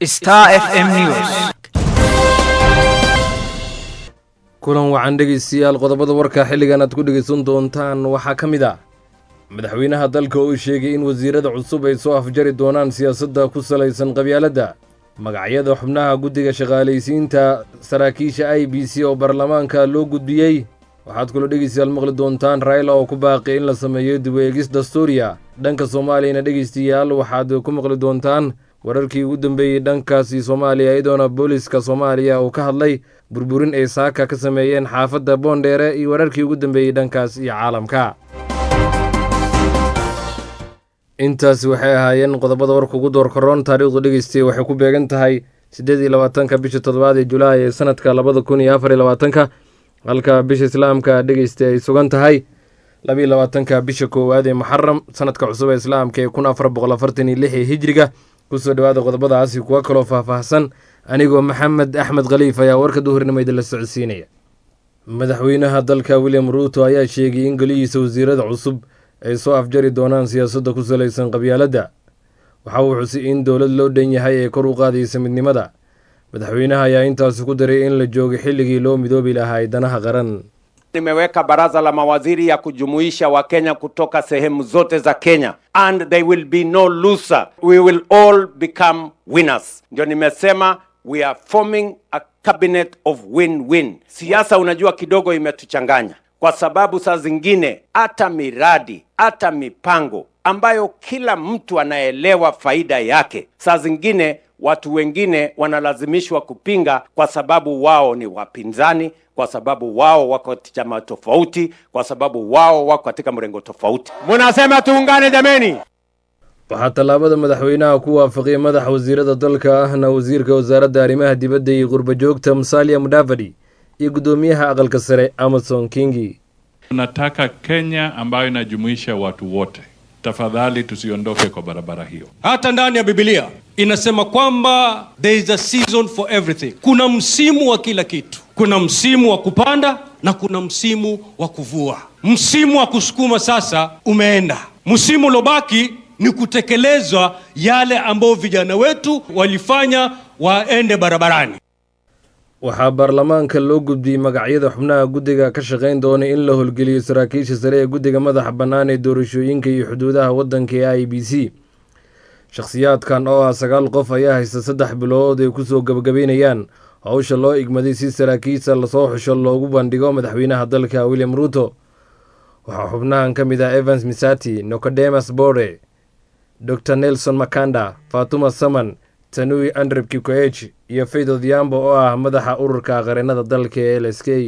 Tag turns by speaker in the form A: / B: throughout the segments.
A: Star FM News.
B: kulan wacan dhegaystayaal qodobada warka xilligan aad ku dhegaysan doontaan waxaa ka mid ah madaxweynaha dalka oo sheegay in wasiirada cusub ay soo afjari doonaan siyaasadda ku salaysan qabyaaladda magacyada xubnaha guddiga shaqaalaysiinta saraakiisha i b c oo baarlamaanka loo gudbiyey waxaad kaloo dhegaystayaal maqli doontaan raila oo ku baaqi in la sameeyo dib u eegis dastuuriya dhanka soomaaliyana dhegaystayaal waxaad ku maqli doontaan wararkii ugu dambeeyey dhankaasi soomaaliya iyadoona booliska soomaaliya uu ka hadlay burburin ay saaka ka sameeyeen xaafadda boondheere iyo wararkii ugu dambeeyey dhankaas iyo caalamka intaasi waxay ahaayeen qodobada warka ugu door karoon taariikhdu dhegeystay waxay ku beegan tahay siddeed iyo labaatanka bisha toddobaad ee julaay ee sanadka labada kun iyo afar iyo labaatanka halka bisha islaamka dhegeystay ay sugan tahay labiiyo labaatanka bisha koowaad ee muxaram sanadka cusub ee islaamka ee kun afar boqol afartan iyo lix ee hijriga kusoo dhawaada qodobadaasi kuwa kaloo faahfaahsan anigoo maxamed axmed khaliif ayaa warka duhurnimo idinla socodsiinaya madaxweynaha dalka william ruuto ayaa sheegay in golihiisa wasiirada cusub ay soo afjari doonaan siyaasadda ku salaysan qabyaaladda waxa uu xusay in dowlad loo dhan yahay ee kor u qaadaysa midnimada madaxweynaha ayaa intaasi ku daray in la joogay xilligii loo midoobi lahaa danaha qaran
C: Nimeweka baraza la mawaziri ya kujumuisha Wakenya kutoka sehemu zote za Kenya and there will be no loser. We will all become winners. Ndio nimesema we are forming a cabinet of win-win. Siasa unajua kidogo imetuchanganya kwa sababu saa zingine hata miradi hata mipango ambayo kila mtu anaelewa faida yake, saa zingine watu wengine wanalazimishwa kupinga kwa sababu wao ni wapinzani, kwa sababu wao wako chama tofauti, kwa sababu wao wako katika mrengo tofauti. Munasema tuungane jameni.
B: waxaa tallaabada madaxweynaha ku waafaqiyay madaxa wasiirada dalka ahna wasiirka wasaaradda arrimaha dibadda iyo qurbajoogta musalia mudavadi iyo guddoomiyaha aqalka sare amason kingi
D: Tunataka Kenya ambayo inajumuisha watu wote. Tafadhali tusiondoke kwa barabara hiyo.
E: hata ndani ya bibilia inasema kwamba there is a season for everything kuna msimu wa kila kitu kuna msimu wa kupanda na kuna msimu wa kuvua msimu wa kusukuma sasa umeenda msimu uliobaki ni kutekelezwa yale ambayo vijana wetu walifanya waende barabarani
B: waxaa baarlamaanka loo gudbiyey magacyada xubnaha guddiga ka shaqayn doona in la howlgeliyo saraakiisha sare ee guddiga madaxa bannaan ee doorashooyinka iyo xuduudaha waddanka ee i b c shakhsiyaadkan oo ah sagaal qof ayaa haysta saddex bilood ay kusoo gabagabeynayaan howsha loo igmaday si saraakiisha lasoo xusho loogu bandhigo madaxweynaha dalka william ruuto waxaa xubnahan ka mid ah evans misati nocodemas bore dor nelson makanda fatuma saman tanui andreb kikoech iyo faith odhiambo oo ah madaxa ururka qareennada dalka ee l s k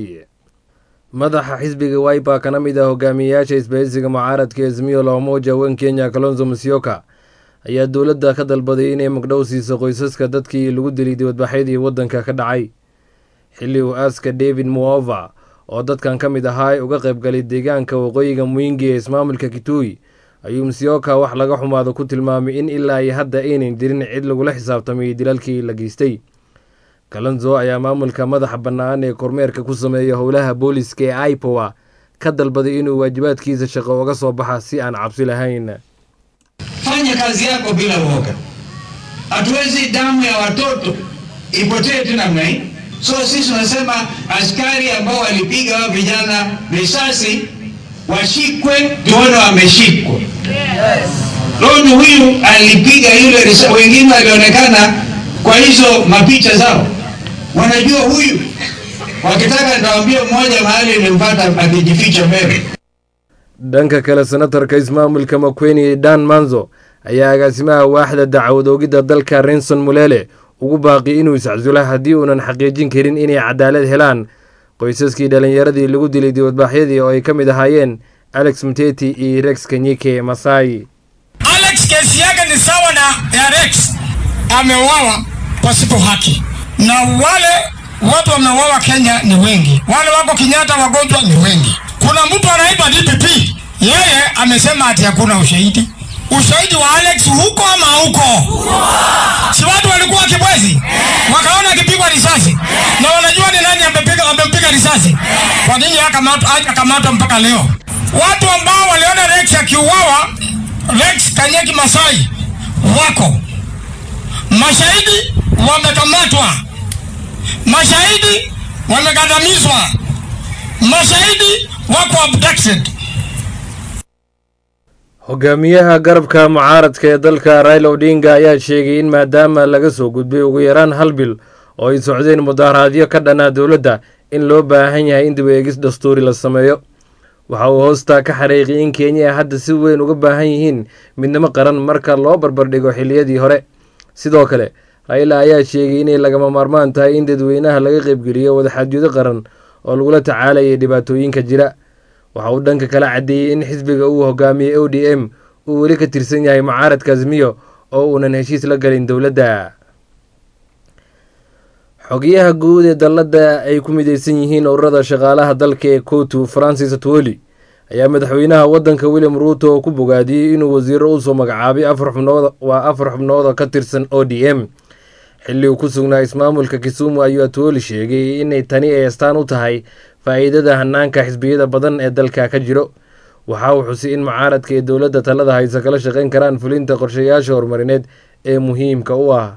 B: madaxa xisbiga wiper kana mid ah hogaamiyeyaasha isbahaysiga mucaaradka ezmiyo lamoja wen kenya kalonzo musyoka ayaa dowladda ka dalbaday inay magdhow siiso qoysaska dadkii lagu dilay dibadbaxyadii waddanka ka dhacay xilli uu aaska david muova oo dadkan ka mid ahaa uga qaybgalay deegaanka waqooyiga mwingi ee ismaamulka kitui ayuu musyoka wax laga xumaado ku tilmaamay in ilaa iyo hadda aynan jirin cid lagula xisaabtamay dilalkii la geystay kalonzo ayaa maamulka madaxa bannaan ee kormeerka ku sameeya howlaha booliska ee ipowa ka dalbaday inuu waajibaadkiisa shaqo uga soo baxa si aan cabsi lahayn
F: fanya kazi yako bila uoga. Hatuwezi damu ya watoto ipotee tu namna hii. So sisi tunasema askari ambao walipiga hao vijana risasi washikwe, tuone wameshikwa. Loni huyu alipiga yule risasi, wengine walionekana kwa hizo mapicha zao, wanajua huyu. Wakitaka nitawaambia mmoja mahali nilimpata akijificha mbele
B: dhanka kale senatarka ismaamulka makweni dan manzo ayaa agaasimaha waaxda dacwad oogidda dalka renson mulele ugu baaqi inuu iscasulo haddii uunan xaqiijin karin inay cadaalad helaan qoysaskii dhallinyaradii lagu dilay dibadbaaxyadii oo ay ka mid ahaayeen alex mteti iyo rex kenyike masai
G: Alex kesi yake ni sawa na ya Rex, ameuawa pasipo haki, na wale watu wameuawa Kenya ni wengi, wale wako Kenyatta wagonjwa ni wengi. Kuna mtu anaiba DPP, yeye amesema ati hakuna ushahidi. Ushahidi wa Alex huko ama huko? Si watu walikuwa kibwezi, wakaona akipigwa risasi na wanajua ni nani amepiga amempiga risasi. Kwa nini hakamatwa hajakamatwa mpaka leo? Watu ambao waliona Rex akiuawa Rex Kanyeki Masai wako mashahidi wamekamatwa, mashahidi wamekandamizwa, mashahidi wako abducted.
B: hogaamiyaha garabka mucaaradka ee dalka raila odinga ayaa sheegay in maadaama laga soo gudbay ugu yaraan hal bil oo ay socdeen mudaharaadyo ka dhanaa dowladda in loo baahan yahay in dib eegis dastuuri la sameeyo waxa uu hoosta ka xariiqiyay in kenya hadda si weyn uga baahan yihiin midnimo qaran marka loo barbardhigo xilliyadii hore sidoo kale raila ayaa sheegay inay lagama maarmaan tahay in dadweynaha laga qaybgeliyo wadaxaadyado qaran oo lagula tacaalayay dhibaatooyinka jira waxa uu dhanka kala caddeeyey in xisbiga uu hogaamiyey o d m uu weli ka tirsan yahay mucaaradka azmiyo oo uunan heshiis la galin dowladda xogiyaha guud ee dalladda ay ku mideysan yihiin ururada shaqaalaha dalka ee kotu francis atwoli ayaa madaxweynaha waddanka william ruuto oo ku bogaadiyey inuu wasiiro usoo magacaabay afar xubnood waa afar xubnood oo ka tirsan o d m xilli uu ku sugnaa ismaamulka kisumu ayuu atwoli sheegay inay tani ay astaan u tahay faa'iidada hanaanka xisbiyada badan ee dalka ka jiro waxa uu xusay in mucaaradka ee dowladda talada haysa kala shaqayn karaan fulinta qorshayaasha horumarineed ee muhiimka u ah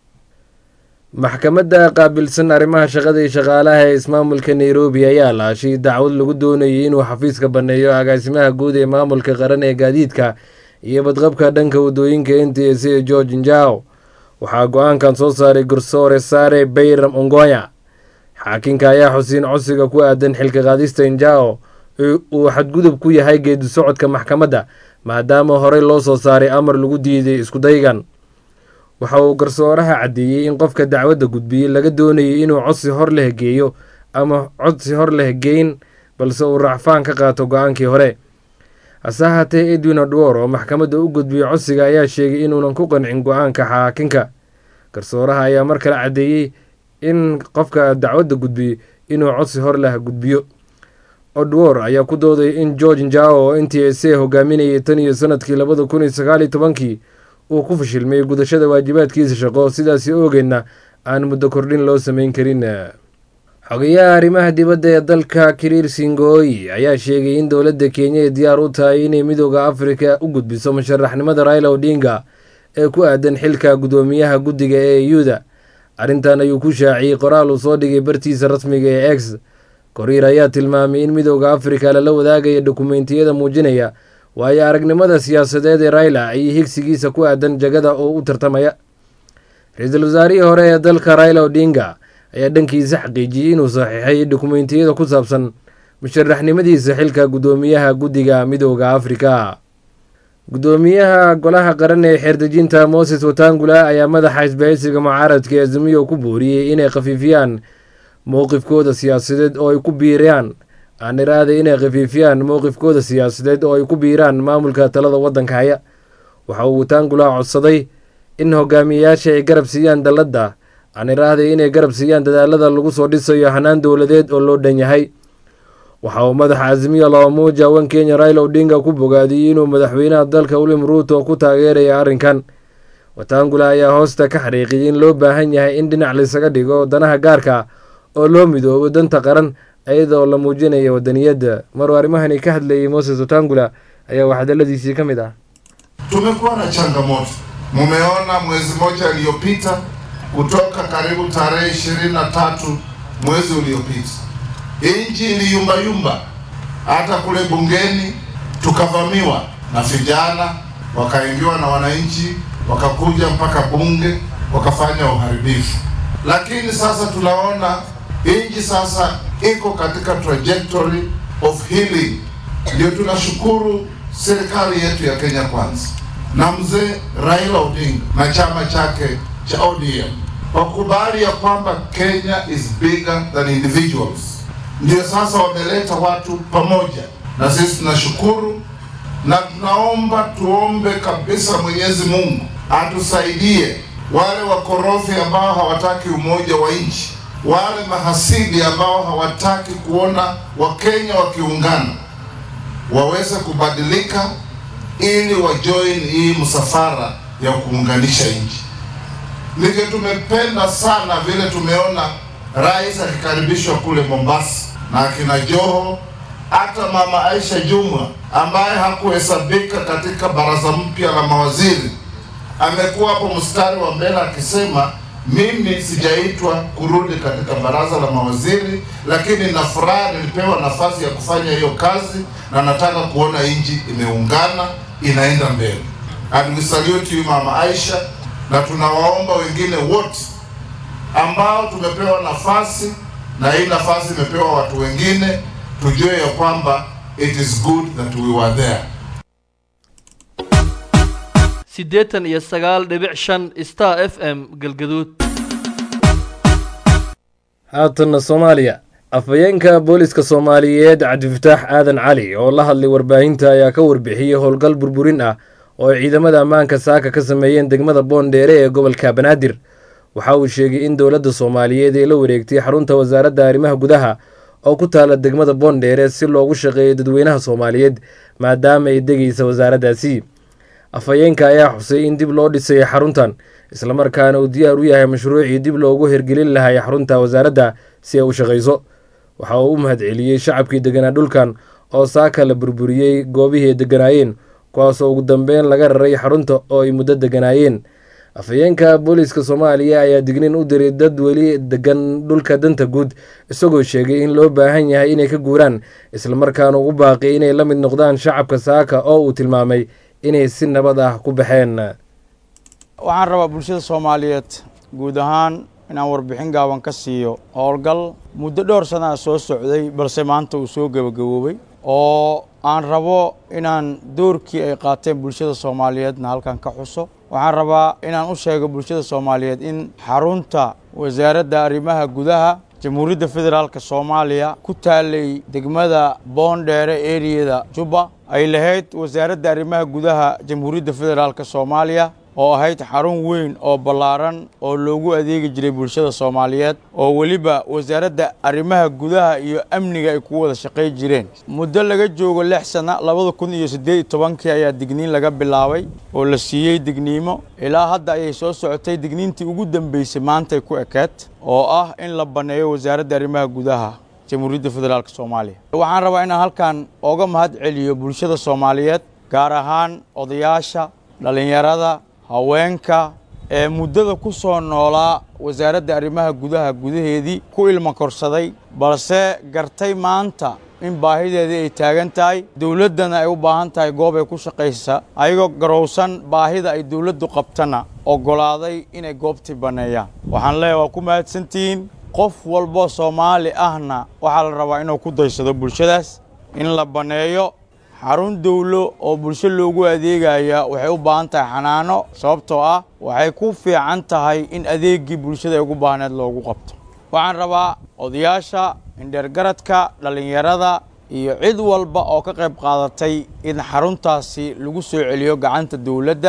B: maxkamadda qaabilsan arrimaha shaqada iyo shaqaalaha ee ismaamulka nairobi ayaa laashay dacwad lagu doonayay inuu xafiiska banneeyo agaasimaha guud ee maamulka qaran ee gaadiidka iyo badqabka dhanka wadooyinka n t s ee george njao waxaa go-aankan soo saaray garsoore saare bayram ongoya xaakinka ayaa xusiin codsiga ku aadan xilka qaadista njao uu xadgudub ku yahay geedi socodka maxkamadda maadaama horey loo soo saaray amar lagu diiday iskudaygan waxa uu garsooraha caddeeyey in qofka dacwadda gudbiyey laga doonayay inuu codsi hor leh geeyo ama codsi hor leh geyn balse uu racfaan ka qaato go-aankii hore hase ahaatee edwin odwor oo maxkamadda u gudbiyey codsiga ayaa sheegay inuunan ku qancin go-aanka xaakinka garsooraha ayaa mar kale caddeeyey in qofka dacwadda gudbiyey inuu codsi hor leh gudbiyo odwor ayaa ku dooday in george njao oo n t s a hogaaminayay tan iyo sanadkii labada kun iyo sagaaliyo tobankii uu ku fashilmay gudashada waajibaadkiisa shaqo sidaasi oogeedna aan muddo kordhin loo sameyn karin xogayaha arrimaha dibadda ee dalka kiriir singooyi ayaa sheegay in dowladda kenya ay diyaar u tahay inay midooda afrika u gudbiso musharaxnimada raila odinga ee ku aadan xilka guddoomiyaha guddiga ee yuda arrintan ayuu ku shaaciyey qoraal uu soo dhigay bartiisa rasmiga ee x koriir ayaa tilmaamay in midooda afrika lala wadaagaya dokumentiyada muujinaya waayo aragnimada siyaasadeed ee raila iyo higsigiisa ku aadan jagada oo u tartamaya ra-iisul wasaarihii hore ee dalka raila odinga ayaa dhankiisa xaqiijiyey inuu saxiixay dokumentiyada ku saabsan musharaxnimadiisa xilka guddoomiyaha guddiga midooda afrika guddoomiyaha golaha qaran ee xeerdejinta moses watangula ayaa madaxa isbahaysiga mucaaradka ee azimiyo ku booriyey inay khafiifiyaan mowqifkooda siyaasadeed oo ay ku biiraan aan iraaday inay khafiifiyaan mowqifkooda siyaasadeed oo ay ku biiraan maamulka talada waddanka haya waxa uu watangula codsaday in hogaamiyeyaasha ay garab siiyaan dalladda aan iraaday inay garab siiyaan dadaalada lagu soo dhisayo hanaan dowladeed oo loo dhan yahay waxa uu madaxa azimiya loomuuja wan kenya raila odinga ku bogaadiyey inuu madaxweynaha dalka william ruuto ku taageeraya arrinkan watangula ayaa hoosta ka xariiqiyay in loo baahan yahay in dhinac laysaga dhigo danaha gaarka oo loo midoobo danta qaran iyadoo la muujinaya wadaniyadda maruu arrimahani ka hadlayay moses watangula ayaa waxdaladiisii ka mid ah
A: Tumekuwa na changamoto, mumeona mwezi mmoja iliyopita, kutoka karibu tarehe ishirini na tatu mwezi uliopita, nchi iliyumbayumba, hata kule bungeni tukavamiwa na vijana, wakaingiwa na wananchi, wakakuja mpaka bunge, wakafanya uharibifu. Lakini sasa tunaona nchi sasa iko katika trajectory of healing. Ndio tunashukuru serikali yetu ya Kenya Kwanza na mzee Raila Odinga na chama chake cha ODM wakubali ya kwamba Kenya is bigger than individuals. Ndio sasa wameleta watu pamoja, na sisi tunashukuru na tunaomba tuombe kabisa Mwenyezi Mungu atusaidie wale wakorofi ambao hawataki umoja wa nchi, wale mahasidi ambao hawataki kuona Wakenya wakiungana waweze kubadilika ili wajoin hii msafara ya kuunganisha nchi. Ndivyo tumependa sana vile tumeona rais akikaribishwa kule Mombasa na akina Joho, hata mama Aisha Jumwa ambaye hakuhesabika katika baraza mpya la mawaziri amekuwa hapo mstari wa mbele akisema Mimi sijaitwa kurudi katika baraza la mawaziri, lakini na furaha nilipewa nafasi ya kufanya hiyo kazi, na nataka kuona nchi imeungana inaenda mbele. And we salute you Mama Aisha, na tunawaomba wengine wote ambao tumepewa nafasi na hii nafasi imepewa watu wengine, tujue ya kwamba it is good that we were there.
H: siddeetan iyo sagaal dhibic shan star f m galgaduud
B: haatanna soomaaliya afhayeenka booliska soomaaliyeed cabdifataax aadan cali oo la hadlay warbaahinta ayaa ka warbixiyey howlgal burburin ah oo ay ciidamada ammaanka saaka ka sameeyeen degmada boondheere ee gobolka banaadir waxa uu sheegay in dowladda soomaaliyeed ay la wareegtay xarunta wasaaradda arrimaha gudaha oo ku taala degmada boondheere si loogu shaqeeyo dadweynaha soomaaliyeed maadaama ay degaysa wasaaraddaasi afhayeenka ayaa xusay in dib loo dhisay xaruntan islamarkaana uu diyaar u yahay mashruucii dib loogu hirgelin lahay xarunta wasaaradda si ay u shaqayso waxa uu u mahadceliyey shacabkii deganaa dhulkan oo saaka la burburiyey goobihii ay deganaayeen kuwaasoo ugu dambeyn laga raray xarunta oo ay muddo deganaayeen afhayeenka booliiska soomaaliya ayaa dignin u diray dad weli degan dhulka danta guud isagoo sheegay in loo baahan yahay inay ka guuraan islamarkaana ugu baaqi inay la mid noqdaan shacabka saaka oo uu tilmaamay inay si nabad ah ku baxeen
I: waxaan rabaa bulshada soomaaliyeed guud ahaan inaan warbixin gaaban ka siiyo howlgal muddo dhowr sanaa soo socday balse maanta uu soo gebagaboobay oo aan rabo inaan doorkii ay qaateen bulshada soomaaliyeedna halkan ka xuso waxaan rabaa inaan u sheego bulshada soomaaliyeed in xarunta wasaaradda arrimaha gudaha jamhuuriyadda federaalk soomaaliya ku taalay degmada boondheere eriyada jubba ay lahayd wasaaradda arrimaha gudaha jamhuuriyadda federaalk soomaaliya oo ahayd xarun weyn oo ballaaran oo loogu adeegi jiray bulshada soomaaliyeed oo weliba wasaaradda arrimaha gudaha iyo amniga ay ku wada shaqay jireen muddo laga joogo lix sana labada kun iyo siddeed iyo tobankii ayaa digniin laga bilaabay oo la siiyey digniimo ilaa hadda ayay soo socotay digniintii ugu dambeysay maantay ku ekeed oo ah in la banneeyo wasaaradda arrimaha gudaha jamhuuriyadda federaalk soomaaliya waxaan rabaa inaan halkan ooga mahad celiyo bulshada soomaaliyeed gaar ahaan odayaasha dhallinyarada haweenka ee muddada ku soo noolaa wasaaradda arrimaha gudaha gudaheedii ku ilma korsaday balse gartay maanta in baahideedii ay taagan tahay dowladdana ay u baahan tahay goob ay ku shaqaysa ayagoo garowsan baahida ay dowladdu qabtana oggolaaday inay goobtii banneeyaan waxaan leeyahay waa ku mahadsantihiin qof walboo soomaali ahna waxaa la rabaa inuu ku daysado bulshadaas in la banneeyo xarun dowlo oo bulsho loogu adeegaya waxay u baahan tahay xanaano sababtoo ah waxay ku fiican tahay in adeeggii bulshada ay ugu baahneed loogu qabto waxaan rabaa odayaasha indheergaradka dhallinyarada iyo cid walba oo ka qayb qaadatay in xaruntaasi lagu soo celiyo gacanta dowladda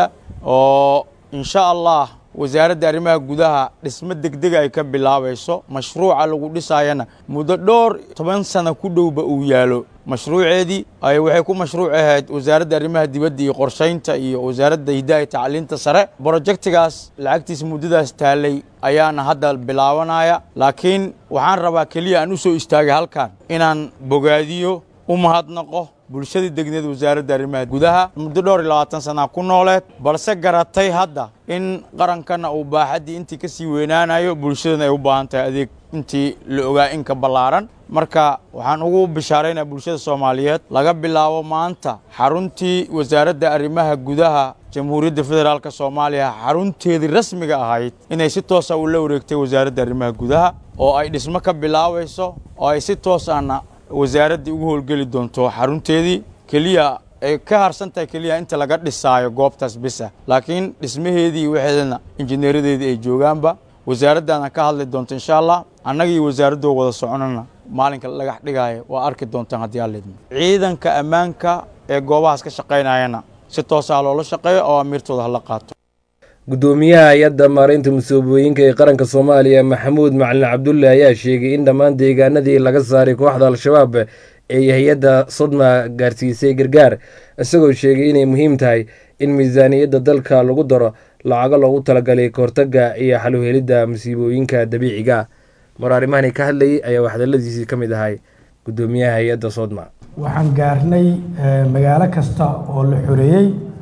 I: oo insha allah wasaaradda arrimaha gudaha dhismo degdega ay ka bilaabayso mashruuca lagu dhisaayana muddo dhowr toban sana ku dhowba uu yaalo mashruuceedii ay waxay ku mashruuc ahayd wasaaradda arrimaha dibadda iyo qorshaynta iyo wasaaradda hidaha iyo tacliinta sare brojektigaas lacagtiisa muddadaas taalay ayaana hadda bilaabanaya laakiin waxaan rabaa keliya aan u soo istaagay halkan inaan bogaadiyo u mahadnaqo bulshadii degneed wasaaradda arrimaha gudaha muddo dhowr iyo labaatan sanaa ku nooleed balse garatay hadda in qarankana uu baaxaddii intii ka sii weynaanayo bulshadana ay u baahan tahay adeeg intii la ogaa in ka ballaaran marka waxaan ugu bishaaraynaa bulshada soomaaliyeed laga bilaabo maanta xaruntii wasaaradda arrimaha gudaha jamhuuriyadda federaalk soomaaliya xarunteedii rasmiga ahayd inay si toosa u la wareegtay wasaaradda arrimaha gudaha oo ay dhismo ka bilaabayso oo ay si toos ahna wasaaraddii ugu howlgeli doonto xarunteedii keliya ay ka harsan tahay keliya inta laga dhisaayo goobtaas bisa laakiin dhismaheedii iyo waxeedana injineeradeedii ay joogaanba wasaaraddaana ka hadli doonto insha allah annaga iyo wasaaraddoo wada soconana maalinka lagax dhigaayo waa arki doontaan haddii aan leedmo ciidanka ammaanka ee goobahaas ka shaqaynayana si toosaa loola shaqeeyo oo amiirtooda hala qaato
B: gudoomiyaha hay-adda maareynta musiibooyinka ee qaranka soomaaliya maxamuud macalin cabdulle ayaa sheegay in dhammaan deegaanadii laga saaray kooxda al-shabaab ay hay-adda sodma gaarsiisay gargaar isagoo sheegay inay muhiim tahay in miisaaniyadda dalka lagu daro lacago loogu talagalay kahortaga iyo xaluhelidda musiibooyinka dabiiciga mar arrimahani ka hadlayay ayaa waxdaladiisii ka mid ahay gudoomiyaha hay-adda sodma
J: waxaan gaarnay magaalo kasta oo la xoreeyey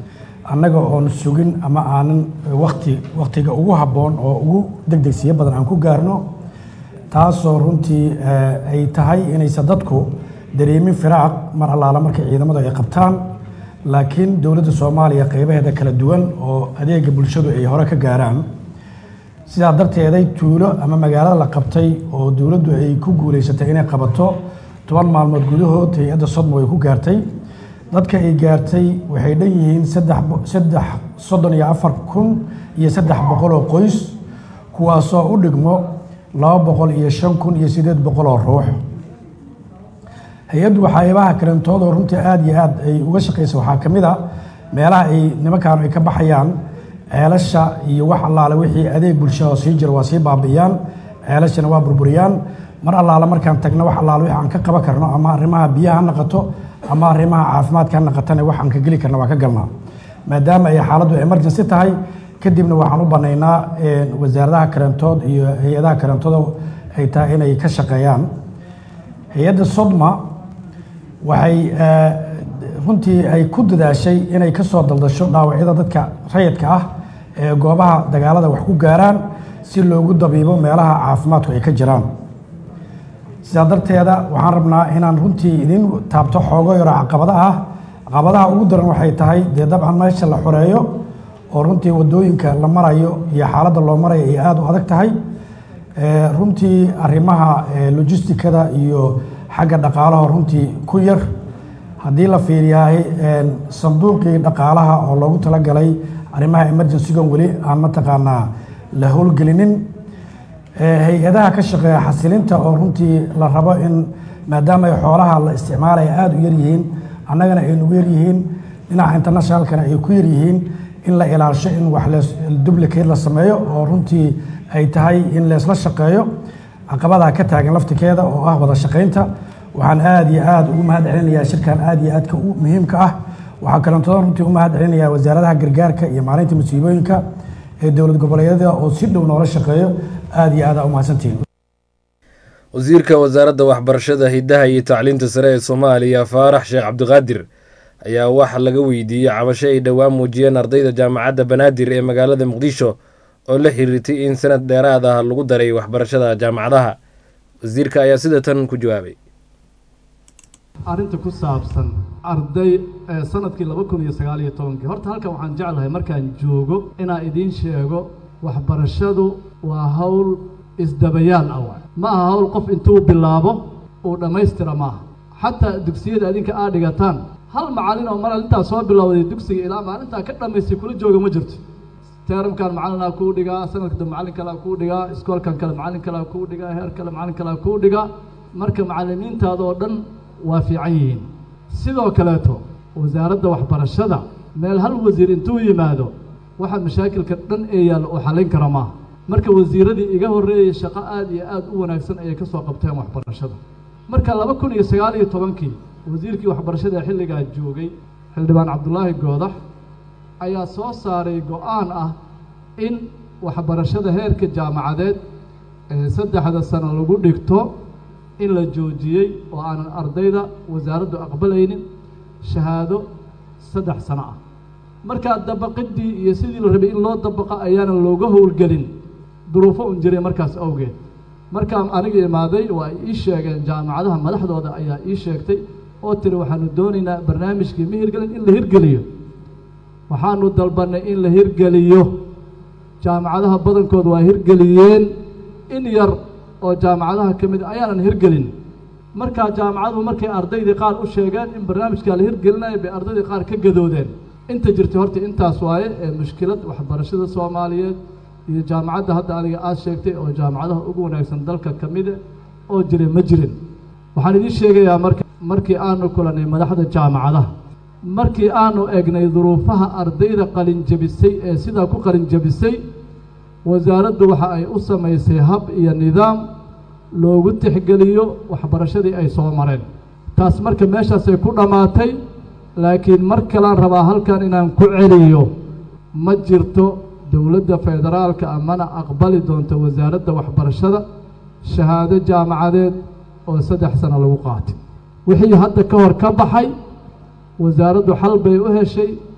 J: annaga oon sugin ama aanan wakti waktiga ugu habboon oo ugu degdegsiyo badan aan ku gaarno taasoo runtii ay tahay inaysan dadku dareemin firaaq mar allaala markay ciidamadu ay qabtaan laakiin dowladda soomaaliya qeybaheeda kala duwan oo adeega bulshadu ay hore ka gaaraan sidaa darteeday tuulo ama magaalada la qabtay oo dowladdu ay ku guulaysatay inay qabato toban maalmood gudahood hay-adda sodmo ay ku gaartay dadka ay gaartay waxay dhan yihiin saddex soddon iyo afar kun iyo saddex boqol oo qoys kuwaasoo u dhigmo laba boqol iyo shan kun iyo siddeed boqol oo ruux hay-addu waxyaabaha kalentoodo runtii aada iyo aad ay uga shaqaysa waxaa ka mid a meelaha ay nimankaanu ay ka baxayaan ceelasha iyo wax allaale wixii adeeg bulshada sii jira waa sii baabi'iyaan ceelashana waa burburiyaan mar allaale markaan tagno wax allaale wixii aan ka qaban karno ama arrimaha biyaha ha naqato ama arrimaha caafimaadka ha naqatana wax aan ka geli karna waa ka galnaa maadaama ay xaaladdu emergency tahay kadibna waxaan u banaynaa wasaaradaha karantood iyo hay-adaha karantooda ay tahay inay ka shaqeeyaan hay-adda sodma waxay runtii ay ku dadaashay inay ka soo daldasho dhaawacyada dadka rayidka ah ee goobaha dagaalada wax ku gaaraan si loogu dabiibo meelaha caafimaadku ay ka jiraan sidaa darteeda waxaan rabnaa inaan runtii idin taabto xoogo yaro caqabada ah caqabadaha ugu daran waxay tahay dee dabcan meesha la xoreeyo oo runtii wadooyinka la marayo iyo xaaladda loo marayo ay aada u adag tahay runtii arrimaha logistikada iyo xagga dhaqaalaha runtii ku yar haddii la fiiriyahay sanduuqii dhaqaalaha oo loogu talagalay arrimaha emergencygan weli aan mataqaanaa la howlgelinin hay-adaha ka shaqeeya xasilinta oo runtii la rabo in maadaama ay xoolaha la isticmaalaya aada u yaryihiin annagana ay nugu yaryihiin dhinaca internationalkana ay ku yaryihiin in la ilaasho in wax dublicate la sameeyo oo runtii ay tahay in leesla shaqeeyo caqabadaa ka taagan laftikeeda oo ah wada shaqaynta waxaan aada iyo aada ugu mahad celinayaa shirkan aada iyo aadka u muhiimka ah waxaa kalentooda runtii u mahad celinayaa wasaaradaha gargaarka iyo maalinta musiibooyinka ee dowlad goboleedyada oo si dhow noola shaqeeyo aada iyo aada u mahadsantihiin
B: wasiirka wasaaradda waxbarashada hiddaha iyo tacliinta sare ee soomaaliya faarax sheekh cabdiqaadir ayaa wax laga weydiiyey cabasho ay dhowaan muujiyeen ardayda jaamacadda banaadir ee magaalada muqdisho oo la xiriirtay in sanad dheeraad ah lagu daray waxbarashada jaamacadaha wasiirka ayaa sida tan ku jawaabay
K: arrinta ku saabsan arday sanadkii laba kun iyo sagaal iyo tobankii horta halkan waxaan jeclahay markaan joogo inaan idiin sheego waxbarashadu waa hawl isdabayaal ah waay ma aha hawl qof intuu bilaabo uu dhammaystira maaha xataa dugsiyada adinka aad dhigataan hal macallin oo maral intaa soo bilowday dugsiga ilaa maalintaa ka dhammaystay kula jooga ma jirto teeramkan macallinaa kuu dhigaa sanadka dambe macallin kalea kuu dhigaa iskoolkan kale macallin kalea kuu dhigaa heer kale macallin kalea kuu dhigaa marka macallimiintaada oo dhan waa fiican yihiin sidoo kaleeto wasaaradda waxbarashada meel hal wasiir intuu yimaado waxa mashaakilka dhan ee yaalla uu xallin kara maaha marka wasiiradii iga horreeyay shaqo aada iyo aada u wanaagsan ayay ka soo qabteen waxbarashada marka laba kun iyo sagaal iyo tobankii wasiirkii waxbarashada xilligaa joogay xildhibaan cabdulaahi goodax ayaa soo saaray go-aan ah in waxbarashada heerka jaamacadeed ee saddexda sano lagu dhigto in la joojiyey oo aanan ardayda wasaaraddu aqbalaynin shahaado saddex sano ah markaa dabaqidii iyo sidii la rabay in loo dabaqa ayaanan looga howlgelin duruufo un jiray markaas awgeed markaan aniga imaaday waa ay ii sheegeen jaamacadaha madaxdooda ayaa ii sheegtay oo tiri waxaanu doonaynaa barnaamijkii ma hirgelin in la hirgeliyo waxaanu dalbannay in la hirgeliyo jaamacadaha badankood waa hirgeliyeen in yar oo jaamacadaha ka mid ayaanan hirgelin markaa jaamacaduhu markay ardaydii qaar u sheegeen in barnaamijkaa la hirgelinayo bay ardaydii qaar ka gadoodeen inta jirtay horta intaas waaye ee mushkilad waxbarashada soomaaliyeed iyo jaamacadda hadda adiga aad sheegtay oo jaamacadaha ugu wanaagsan dalka ka mida oo jira ma jirin waxaan idiin sheegayaa marka markii aanu kulanay madaxda jaamacadaha markii aanu egnay duruufaha ardayda qalinjabisay ee sidaa ku qalinjabisay wasaaraddu waxa ay u samaysay hab iyo nidaam loogu tixgeliyo waxbarashadii ay soo mareen taas marka meeshaasay ku dhammaatay laakiin mar kalaan rabaa halkan inaan ku celiyo ma jirto dowladda federaalka amana aqbali doonto wasaaradda waxbarashada shahaado jaamacadeed oo saddex sano lagu qaatay wixii hadda ka hor ka baxay wasaaraddu xal bay u heshay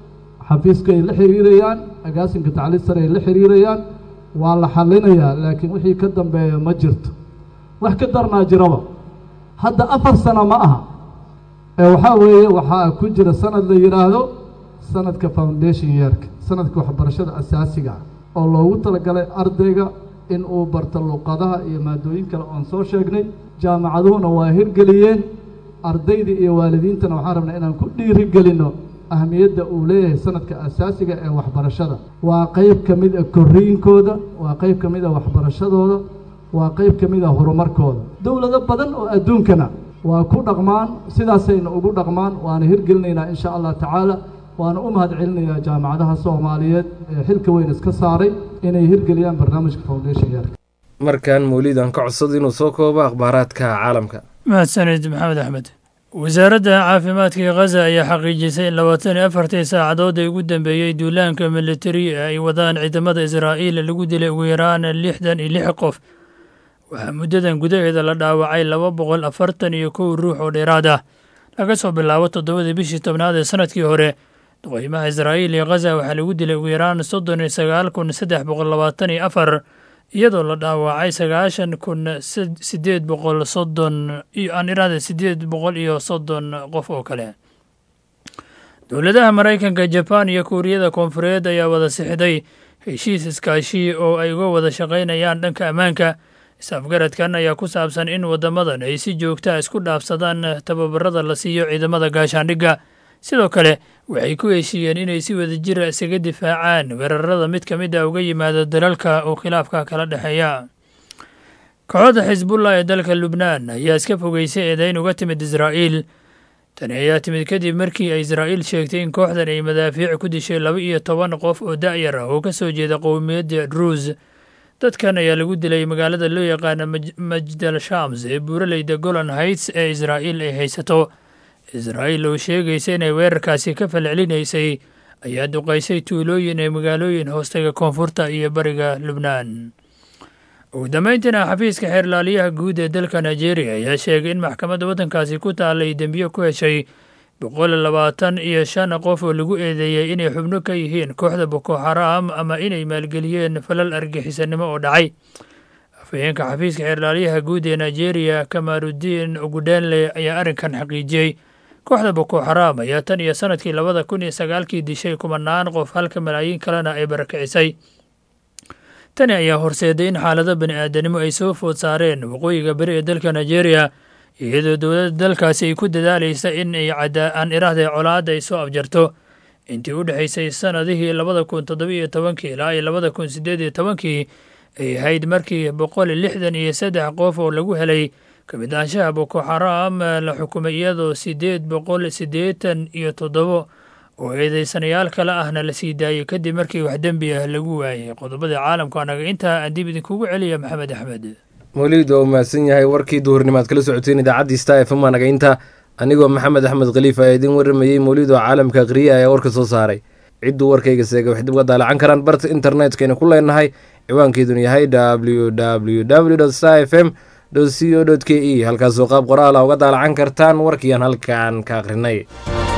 K: xafiiska ay la xiriirayaan agaasinka tacliid sare ay la xiriirayaan waa la xallinayaa laakiin wixii ka dambeeya ma jirto wax ka darnaa jiraba hadda afar sano ma aha ee waxaa weeye waxaa ku jira sanad la yidhaahdo sanadka foundation yeerka sanadka waxbarashada asaasiga ah oo loogu talagalay ardayga in uu barto luqadaha iyo maadooyin kale oon soo sheegnay jaamacaduhuna waa hirgeliyeen ardayda iyo waalidiintana waxaan rabnaa inaan ku dhiirigelinno ahmiyadda uu leeyahay sanadka asaasiga ee waxbarashada waa qayb ka mid a korriinkooda waa qayb ka mid a waxbarashadooda waa qayb ka mid a horumarkooda dowlado badan oo adduunkana waa ku dhaqmaan sidaasayna ugu dhaqmaan waana hirgelinaynaa insha allah tacaala waana u mahad celinayaa jaamacadaha soomaaliyeed ee xilka weyn iska saaray inay hirgeliyaan barnaamijka foundation yeerka
B: markan mawlidan ka codsada inuu soo koobo akhbaaraadka caalamka
L: mahadsanid maxamed axmed wasaaradda caafimaadka khaza ayaa xaqiijisay in labaatan iyo afartii saacadood ee ugu dambeeyey duulaanka militari ee ay wadaan ciidamada israa'iil lagu dilay ugu yaraan lixdan iyo lix qof waxaa muddadan gudaheeda la dhaawacay laba boqol afartan iyo kow ruux oo dheeraad ah laga soo bilaabo toddobadii bishii tobnaad ee sanadkii hore duqeymaha israa'iil iyo khaza waxaa lagu dilay ugu yaraan soddon iyo sagaal kun saddex boqol labaatan iyo afar iyadoo la dhaawacay sagaashan kun sideed boqol soddon iyo aan iraada sideed boqol iyo soddon qof oo kale dowladaha maraykanka jabaan iyo kuuriyada koonfureed ayaa wada sixday heshiis iskaashi oo ay uga wada shaqaynayaan dhanka ammaanka is-afgaradkan ayaa ku saabsan in waddamadan ay si joogtaa isku dhaafsadaan tababarada la siiyo ciidamada gaashaandhigga sidoo kale waxay ku heshiiyeen inay si wadajira isaga difaacaan weerarada mid ka mid a uga yimaada dalalka uu khilaafka kala dhexeeya kooxda xisbullah ee dalka lubnaan ayaa iska fogeysay eedayn uga timid israa'iil tani ayaa timid kadib markii ay israa'iil sheegtay in kooxdan ay madaafiic ku dishay laba iyo toban qof oo da'yar ah oo ka soo jeeda qowmiyadda druus dadkan ayaa lagu dilay magaalada loo yaqaana majdal shams ee buuraleyda golan heights ee israa'iil ay haysato israa'iil oo sheegaysa inay weerarkaasi ka falcelinaysay ayaa duqaysay tuulooyin ee magaalooyin hoostaga koonfurta iyo bariga lubnaan ugu dambayntiina xafiiska xeerlaaliyaha guud ee dalka nigeria ayaa sheegay in maxkamadda waddankaasi ku taallay dembiyo ku heshay boqol labaatan iyo shan qof oo lagu eedeeyey inay xubno ka yihiin kooxda boko xaraam ama inay maalgeliyeen falal argixisanimo oo dhacay afhayeenka xafiiska xeerlaaliyaha guud ee nigeria kamaarudiin ogudhenle ayaa arrinkan xaqiijiyey kooxda boko xaraam ayaa tan iyo sanadkii labada kun iyo sagaalkii dishay kumanaan qof halka malaayiin kalena ay barakicisay tani ayaa horseeday in xaalado bani aadanimo ay soo food saareen waqooyiga beri ee dalka nigeria iyadoo dowladda dalkaasi ay ku dadaalaysa in ay cadaan iraahda colaadda ay soo afjarto intii u dhexaysay sanadihii labada kun toddobiiyo tobankii ilaa iyo labada kun siddeed iyo tobankii ay ahayd markii boqol lixdan iyo saddex qof oo lagu helay kamid aanshaha boko xaraam la xukumay iyadoo siddeed boqol siddeetan iyo toddobo oo eedeysanayaal kale ahna la sii daayey kadib markii wax dembi ah lagu waayay qodobada caalamka anaga intaa aan dib idinkugu celiya maxamed axmed
B: mawliid waa u mahadsan yahay warkii duhurnimaad kala socoteen idaacaddii sta f m anaga inta anigoo maxamed axmed khaliif ayaa idiin waramayey mawliid oo caalamka akhriya ayaa warka soo saaray cidduu warkayga seega wax dib uga daalacan karaan barta internetkayna ku leenahay ciwaankeeduna yahay w w w sta f m c o k e halkaasoo qaab qoraala uga daalacan kartaan warkiiaan halkaan ka akhrinay